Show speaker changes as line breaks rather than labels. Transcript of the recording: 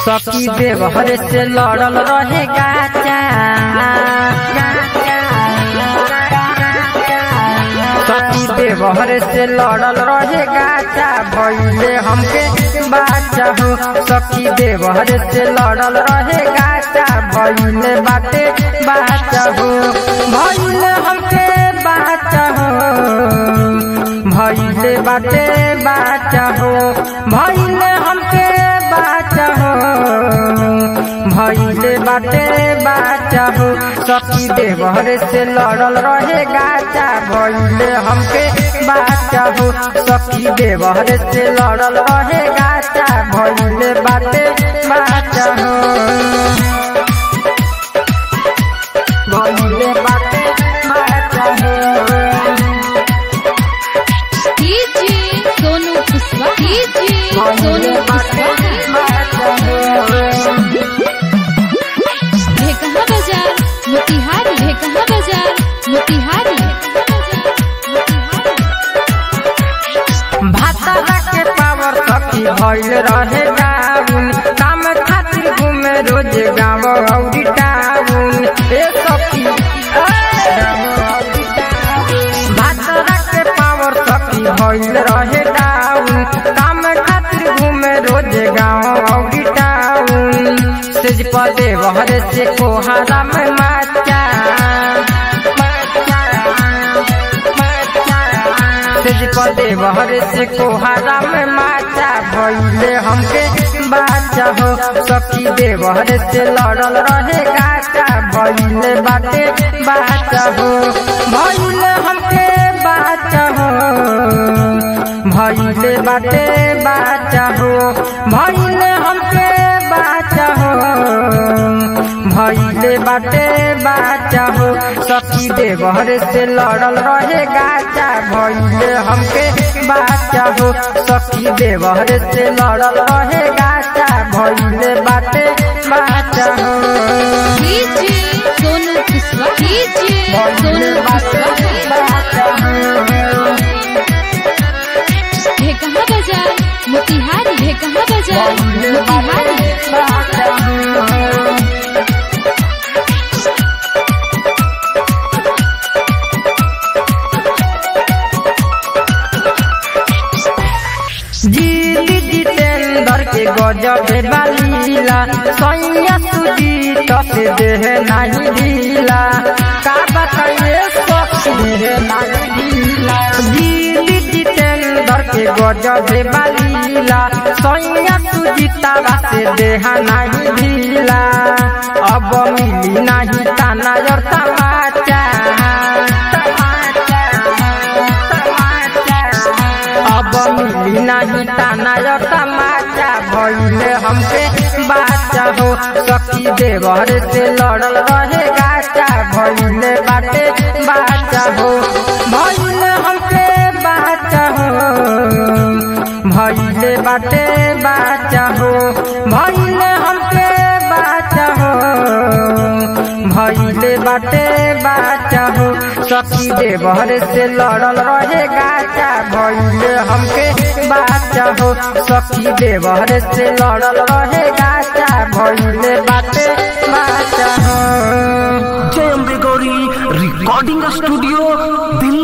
सखी देवहर से लड़ल रहे गाचा सखी देवहर से लड़ल रहे गाचा भैले हमके बाचा हो सखी देवहर से लड़ल रहे गाचा भैले बाटे बाचा हो भैले हमके बाचा हो भैले बाटे बाचा हो भैले हमके बाचा हो भैले बाटे बाचा हो सखी देवर से लड़ल रहे गाचा भैले हमके बाचा हो सखी देवर से लड़ल रहे गाचा भैले बाटे बाचा हो भैले बाटे बाचा हो
डीजे सोनू कुशवाहा डीजे सोनू कुशवाहा भेकहा बाजार मोतिहारी भेकहा बाजार मोतिहारी
भातारा के पावर सखी भइल रहे डाउन काम खातिर घूमे रोज गाँव औरी टाउन ए सखी भातारा के पावर सखी भइल रहे डाउन काम खातिर घूमे रोज गाँव औरी टाउन सेज पदे बहरे से कोहारा में माचा तेज पदे बहरे से कोहारा में माचा भैले हमके बाचा हो सखी दे बहरे से लड़ल रहे गाचा भैले बाटे बाचा हो भैले हमके बाचा हो भैले बाटे बाचा हो भैले हमके बाचा हो भैले बाटे बाचा हो सखी देवर से लड़ल रहे गाचा भैले हमके बाचा हो सखी देवर से लड़ल रहे गाचा भैले बाटे बाचा हो
डीजे सोनू कुशवाहा डीजे
भैले
सोनू
बाटे
कुशवाहा
बाचा हो
भेकहा बाजार मोतिहारी भेकहा बाजार
भैले बाटे
मोतिहारी
बाचा हो जीती जितेंद्र के गजब बालीला सैया सुजीत से देह नहीं ढीला का बताइए सखी देह नहीं ढीला जीती जितेंद्र के गजब बालीला सैया सुजीता से देह नहीं ढीला अब मिली नहीं ताना और तमाचा अब मिली नहीं ताना और तमाचा भैले हमके बाचा हो सखी देवर से लड़ल रहे गाचा भैले बाटे बाचा हो भैले हमके बाचा हो भैले बाटे बाचा हो भैले हमके बाचा हो भैले बाटे बाचा हो सखी देवर से लड़ल रहे गाचा भैले हमके बाचा हो सखी देवर से लड़ल रहे गाचा भैले बाटे बाचा हो
जय अम्बे गौरी रिकॉर्डिंग स्टूडियो दिल्ली